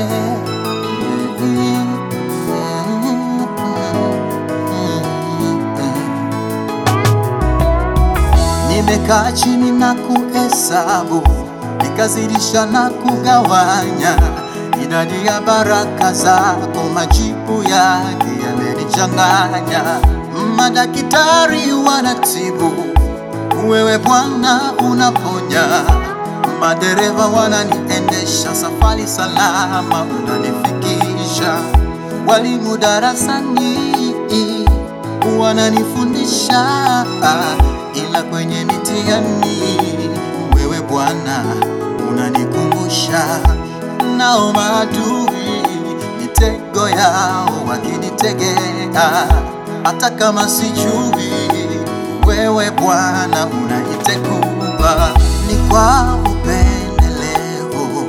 Nimekaa chini na kuhesabu, nikazidisha na kugawanya idadi ya baraka zako, majibu yake yamenichanganya. Madaktari wanatibu, wewe Bwana unaponya. Madereva wananiendesha safari salama, unanifikisha. Walimu darasani wananifundisha, ila kwenye mitihani wewe Bwana unanikumbusha. Nao maadui mitego yao wakinitegea, hata kama sijui, wewe Bwana unaitekua. Ni kwa upendeleo,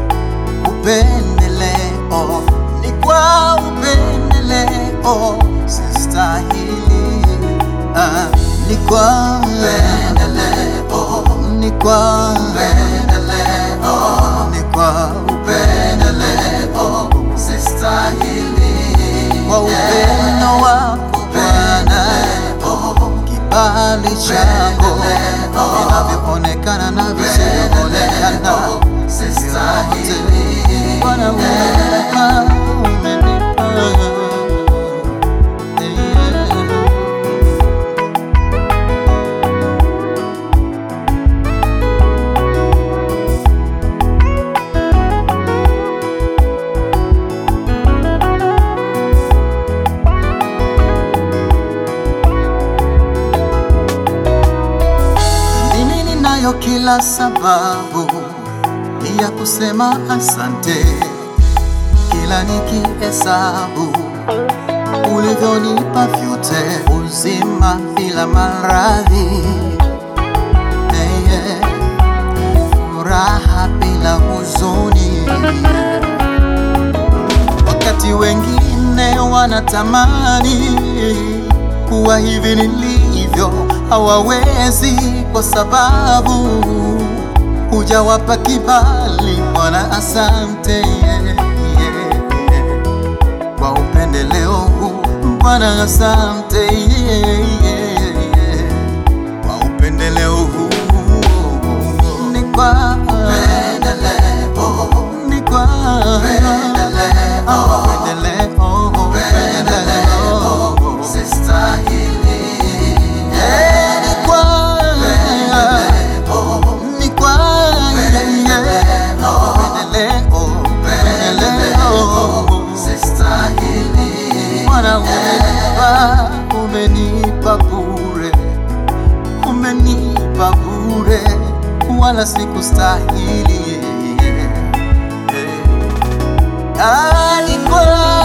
upendeleo, ni kwa upendeleo, sistahili. Ah, ni kwa upendeleo, ni kwa upendeleo, ni kwa upendeleo, sistahili. Kwa upendo wako Bwana, kibali chako vinavyoonekana na visivyoonekana, sistahili. Bwana umenipa, umenipa, yeah. Mimi ninayo kila sababu ya kusema asante, kila nikihesabu ulivyonipa vyote, uzima bila maradhi, hey, yeah. furaha bila huzuni, wakati wengine wanatamani kuwa hivi nilivyo, hawawezi kwa sababu hujawapa kibali. Bwana, asante yeah, yeah, yeah. kwa upendeleo huu Bwana, asante yeah, yeah, yeah. kwa upendeleo huu ni kwa upendeleo, ni kwa upendeleo, upendeleo, sistahili yeah, ni kwa ni kwa upendeleo, upendeleo, Bwana umenipa, umenipa bure, umenipa bure, wala sikustahili. Ah, ni kwa